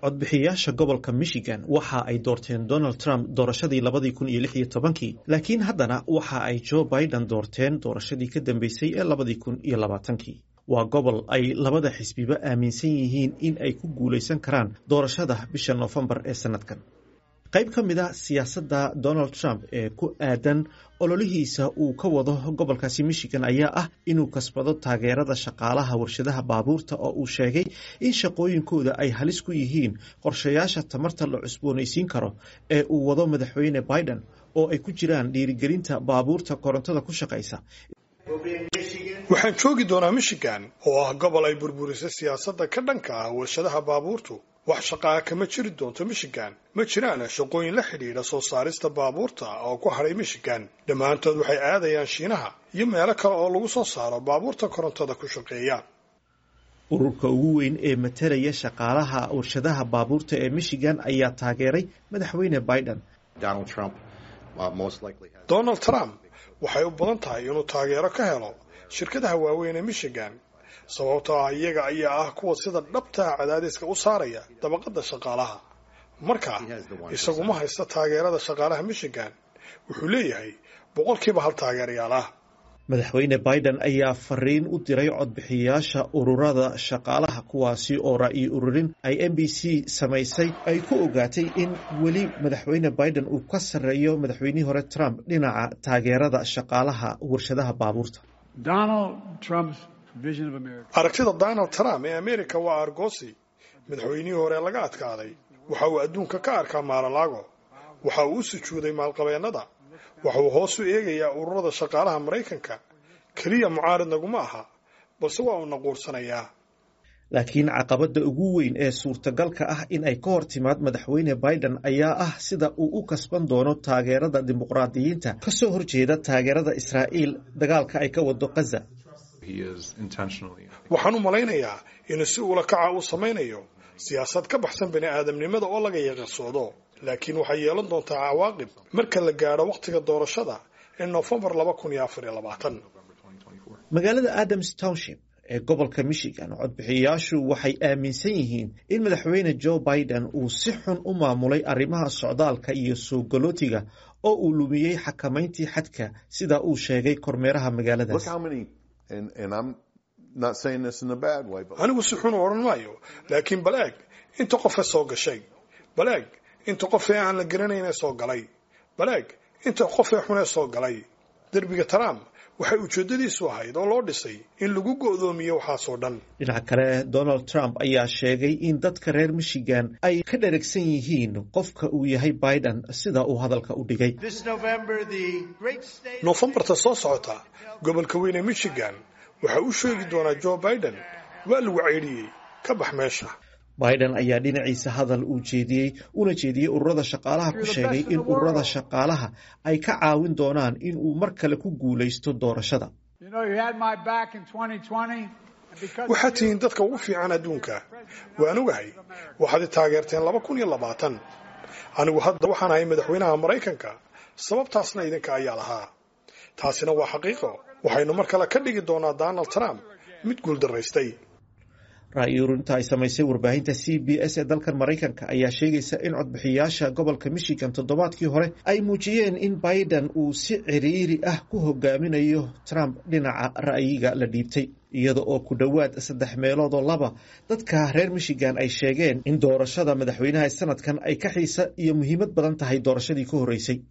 codbixiyayaasha gobolka michigan waxa ay doorteen donald trump doorashadii labadii kun iyo lix iyo tobankii laakiin haddana waxa ay joe biden doorteen doorashadii ka dambeysay ee labadii kun iyo labaatankii waa gobol ay labada xisbiba aaminsan yihiin in ay ku guulaysan karaan doorashada bisha noofembar ee sanadkan qayb ka mid a siyaasadda donald trump ee ku aadan ololihiisa uu ka wado gobolkaasi michigan ayaa ah inuu kasbado taageerada shaqaalaha warshadaha baabuurta oo uu sheegay in shaqooyinkooda ay halis ku yihiin qorshayaasha tamarta la cusboonaysiin karo ee uu wado madaxweyne biden oo ay ku jiraan dhiirigelinta baabuurta korontada ku shaqaysa waxaan joogi doonaa michigan oo ah gobol ay burburisay siyaasadda ka dhanka ah warshadaha baabuurtu wax shaqaa kama jiri doonto michigan ma jiraan shaqooyin la xidhiidha soo saarista baabuurta oo ku hadhay michigan dhammaantood waxay aadayaan shiinaha iyo meelo kale oo lagu soo saaro baabuurta korontada ku shaqeeya ururka ugu weyn ee matalaya shaqaalaha warshadaha baabuurta ee michigan ayaa taageeray madaxweyne biden donald trump waxay u badan tahay inuu taageero ka helo shirkadaha waaweyn ee michigan sababtoo ah iyaga ayaa ah kuwa sida dhabtaa cadaadiska u saaraya dabaqadda shaqaalaha marka isagu ma haysta taageerada shaqaalaha michigan wuxuu leeyahay boqolkiiba hal taageerayaal ah madaxweyne biden ayaa fariin u diray codbixiyayaasha ururada shaqaalaha kuwaasi oo ra'yi ururin ay m b c samaysay ay ku ogaatay in weli madaxweyne biden uu ka sarreeyo madaxweynihii hore trump dhinaca taageerada shaqaalaha warshadaha baabuurta aragtida donald trump ee america waa argosi madaxweynihii hore laga adkaaday waxa uu adduunka ka arkaa maalalago waxa uu u sujuuday maalqabeennada waxa uu hoos u eegayaa ururada shaqaalaha maraykanka keliya mucaarid naguma aha balse waa uu naquursanayaa laakiin caqabadda ugu weyn ee suurtagalka ah in ay ka hor timaad madaxweyne biden ayaa ah sida uu u kasban doono taageerada dimuqraadiyiinta ka soo horjeeda taageerada israa'iil dagaalka ay ka wado kaza waxaan u malaynayaa inuu si ula kaca uu samaynayo siyaasad ka baxsan bani aadamnimada oo laga yaqasoodo laakiin waxay yeelan doontaa cawaaqib marka la gaadho wakhtiga doorashada ee noofembar laba kun iyo afar iyo labaatan magaalada adams township ee gobolka michigan codbixiyayaashu waxay aaminsan yihiin in madaxweyne joe biden uu si xun u maamulay arrimaha socdaalka iyo soo galootiga oo uu lumiyey xakamayntii xadka sida uu sheegay kormeeraha magaaladaas anigu si xun u odhan maayo laakiin bal eeg inta qofee soo gashay bal eeg inta qofee aan la garanayne soo galay bal eeg inta qofee xunee soo galay derbiga trump waxay ujeeddadiisu ahayd oo loo dhisay in lagu go'doomiyo waxaasoo dhan dhinaca kale donald trump ayaa sheegay in dadka reer michigan ay ka dheragsan yihiin qofka uu yahay biden sida uu hadalka u dhigay noofembarta soo socota gobolka weyn ee michigan waxa uu sheegi doonaa joe biden waa lagu ceydhiyey ka bax meesha biden ayaa dhinaciisa hadal uu jeediyey una jeediyey ururada shaqaalaha ku sheegay in ururada shaqaalaha ay ka caawin doonaan in uu mar kale ku guulaysto doorashada waxaad tihiin dadka ugu fiican adduunka waan ogahay waxaad i taageerteen laba kun iyo labaatan anigu hadda waxaan ahay madaxweynaha maraykanka sababtaasna idinka ayaa lahaa taasina waa xaqiiqo waxaynu mar kale ka dhigi doonaa donald trump mid guuldaraystay ra'yi ururinta ay samaysay warbaahinta c b s ee dalkan maraykanka ayaa sheegaysa in codbixiyayaasha gobolka michigan toddobaadkii hore ay muujiyeen in biden uu si ciriiri ah ku hogaaminayo trump dhinaca ra'yiga la dhiibtay iyada oo ku dhowaad saddex meelood oo laba dadka reer michigan ay sheegeen in doorashada madaxweynaha sanadkan ay ka xiisa iyo muhiimad badan tahay doorashadii ka horreysay